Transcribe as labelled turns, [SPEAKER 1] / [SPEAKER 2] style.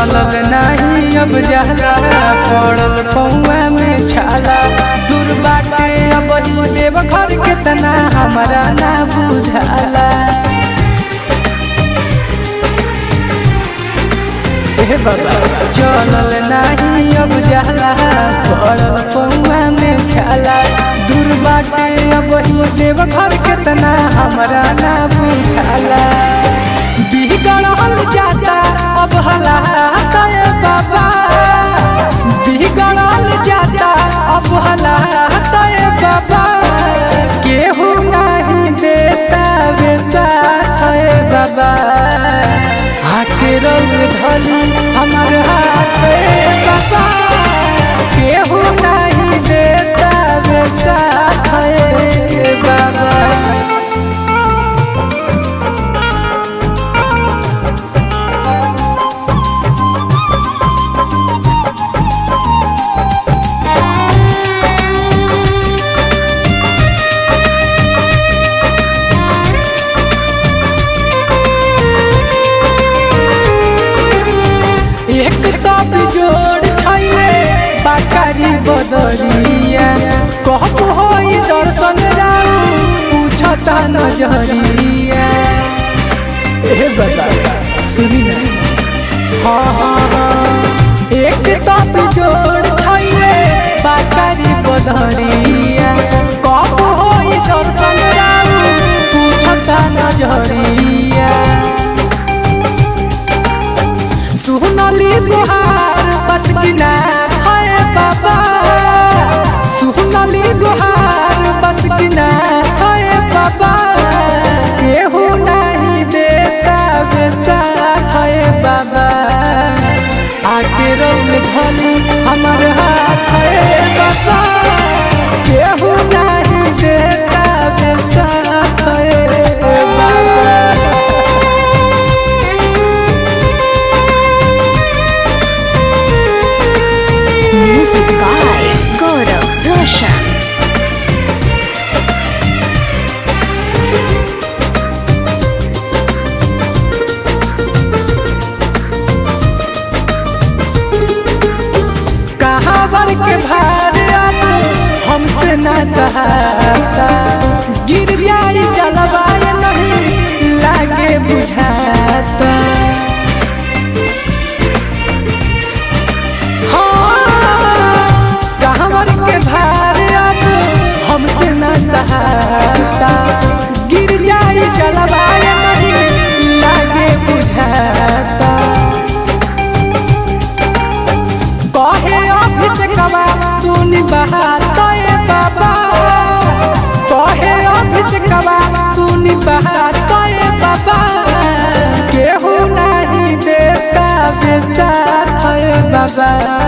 [SPEAKER 1] चलल नाही अब जाला पड़ल पौआ में छाला दूर बाटे अब ही देव घर के तना हमरा ना बुझाला ए बाबा चलल नाही अब जाला पड़ल पौआ में छाला दूर बाटे अब ही देव घर के तना हमरा ना बुझाला बिगड़ल जाता अब हालात ए बाबा बिगड़ल जाता अब हालात ए बाबा केहू नहीं देता वे साथ ए बाबा हाथे रंग धली हमार हाथ ए बाबा केहू नहीं देता वे साथ ए बाबा एक तो बिजोड़ छैले बाकारी बदरिया कहब होई दर्शन राउ पूछता नजरिया ए बता सुनी ना हाँ हाँ हाँ एक तो बिजोड़ छैले बाकारी बदरिया कहब होई दर्शन राउ पूछता नजरिया सुनली गुहार बस किना है बाबा सुनली गुहार बस किना है बाबा केहू नहीं देता बेसाथ है बाबा आके रंग धली हमार हाथ है बाबा केहू नहीं देता बेसाथ है बाबा
[SPEAKER 2] Music by Gaurav Roshan.
[SPEAKER 1] कहाँ बर के भार अब हमसे न सहाता गिर जाई जलवाय नहीं लागे बुझाता हाँ, कहाँ बर के भार अब हमसे न सहाता गिर जाई जलवाय नहीं लागे बुझाता कहे ऑफिस कवा सुन बात ए बाबा कहे ऑफिस कवा सुन बात ए बाबा केहू नहीं देता बेसाथ ए बाबा